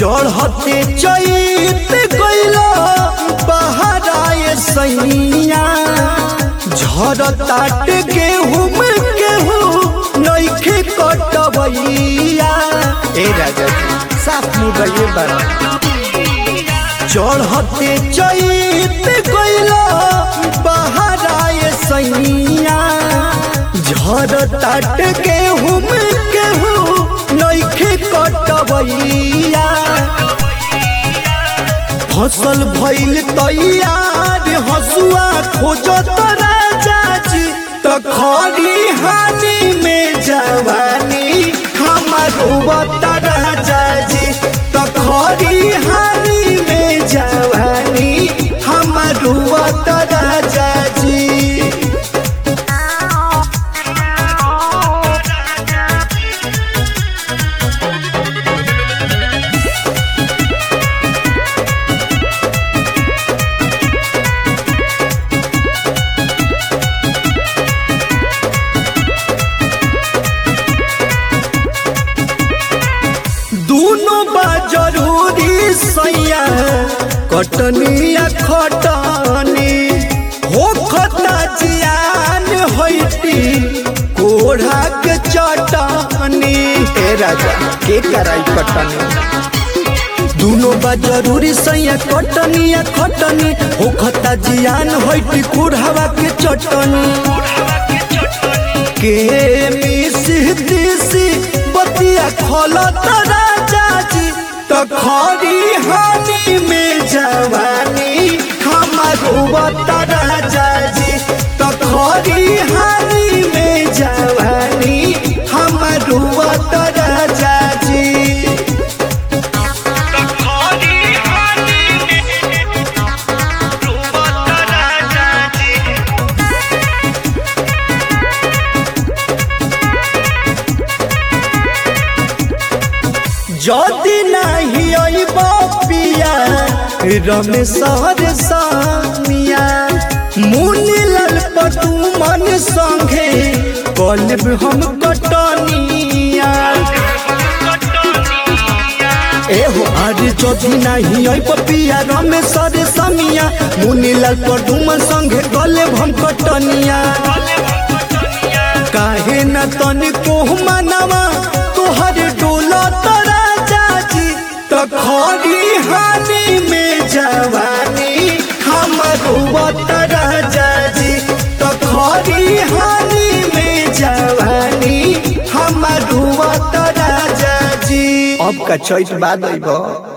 चढ़ते चैत गइलो बहराए सैया झरताट गेहूं में गेहूं नइखे कटबैया ए राजा जी साफ मुदइए बड़ा चढ़ते चैत गइलो बहराए सैया झरताट गेहूं में गेहूं नइखे कटबैया फसल भइल तैयार हसुआ खोजत राजा जी त खरी हानि में जवानी हमारो बता राजा जी त खरी हानि में जवानी हमारो बता राजा जी दोनों बा जरूरी सैया कटनिया खटनी हो खता जियान होइती कोढ़ा के चटनी ए राजा के कराई कटनी दोनों बा जरूरी सैया कटनिया खटनी हो खता जियान होइती कोढ़ावा के चटनी के मिसी दिसी बतिया खोलत राजा जी त खरी हानि में जवानी हमारो बता राजा जी त खरी हानि में जवानी हमारो बता राजा जी যদি নাহি অইব পিয়া রমেশর সামিয়া মুনিলাল পটু মন সঙ্গে কলব हम কটনিয়া এহো আর যদি নাহি অইব পিয়া রমেশর সামিয়া মুনিলাল পটু মন সঙ্গে কলব हम কটনিয়া काहे न तनिको मनवा तोहर डोला तरा जाजी त खरी हानि में जवानी हमरो बतरा जाजी त खरी हानि में जवानी हमरो बतरा जाजी अब का चैत बाद अइबो